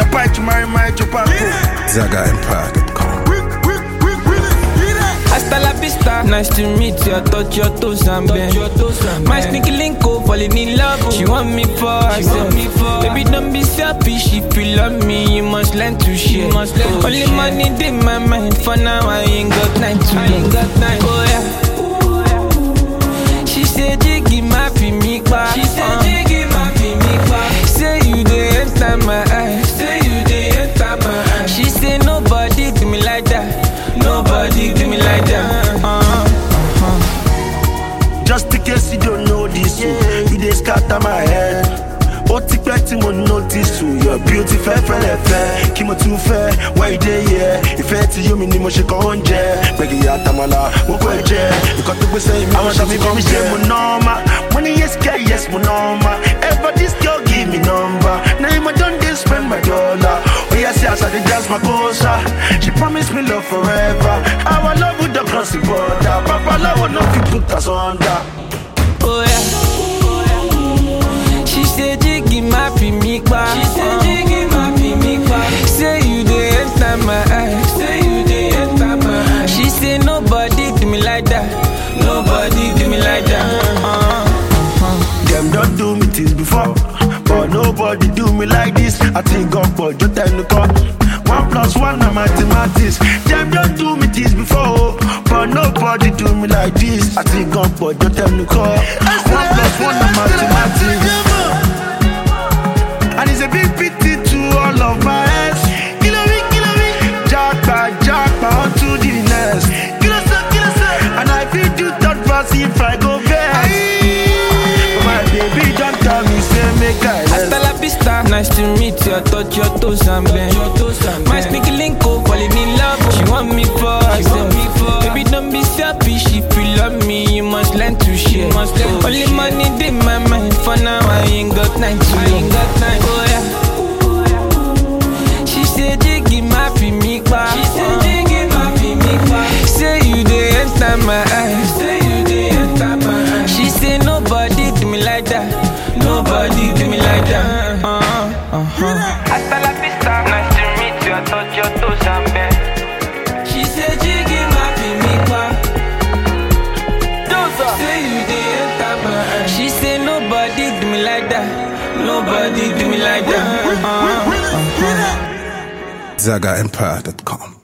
Kapai to marry my chupaco. ZagaEmpire.com. Hasta la vista, nice to meet you. I touch your toes and bend. My sneaky link oh, falling in love. She want me for herself. Baby, don't be selfish. If you love me, you must learn to share. Only money in my mind. For now, I ain't got time to love. Oh yeah. She said, Jiggy, my me back. She said, Jiggy, my me back. Say you dey enter my eyes. Say you dey enter my eyes. She say nobody do me like that. Nobody do me like that. Uh-huh. Just in case you don't know this, yeah. you dey scatter my head. Ó ti pẹ́ tí mo notice you, your beauty fẹ́ fẹ́lẹ̀ fẹ́. Kí mo tún fẹ́, why you dey here? Ìfẹ́ tí yóò mi ni mo ṣe kàn oúnjẹ. Gbẹ̀gì àtàmàlà, gbogbo ẹ̀ jẹ́. Nǹkan tó gbé sẹ́yìn mi, àwọn ṣàmì kan mi ṣe mo nọ́ọ̀mà. Mo ní yes girl, yes mo nọ́ọ̀mà. Ever this girl give me number. Na him I don dey spend my dollar. Oya see as I dey dance my kosa. She promise me love forever. Our love would don cross the border. Papa love no fit put us under. Oh yeah. She say Jiggy my me back. She say Jiggy my me back. Say you dey enter my eyes. Say you dey enter my eyes. She say nobody do me like that. Nobody do me like that. Uh-huh. Them don't do me things before, but nobody do me like this. I think God but just tell the call. One plus one na mathematics. Them don't do me things before, but nobody do me like this. I think God but just tell the call. One plus one na mathematics. And it's a big pity to all of my ex. Kill me, kill me. Jackpot, jackpot, on to the next. Kill us, kill us. And I feel do third pass if I go back. But my baby don't tell me, say make I Hasta la vista, nice to meet you. I touch your toes and bend. My sneaky link oh, falling in love. She want me for herself. Baby, don't be selfish. If you love me, you must learn to share. Only money in my mind. For now, I ain't got time to love. Oh yeah. She said, Jiggy, my me back. She said, Jiggy, my me back. Say you dey enter my eyes. Say you dey enter my eyes. She say nobody do me like that. Nobody do me like that. Uh-huh. Uh-huh. Hasta la vista, nice to meet you. I touch your toes and bend. She said, Jiggy, my me back. Say you dey enter my eyes. She say nobody do me like that. Nobody do me like that. Uh-huh. Uh-huh. ZagaEmpire.com.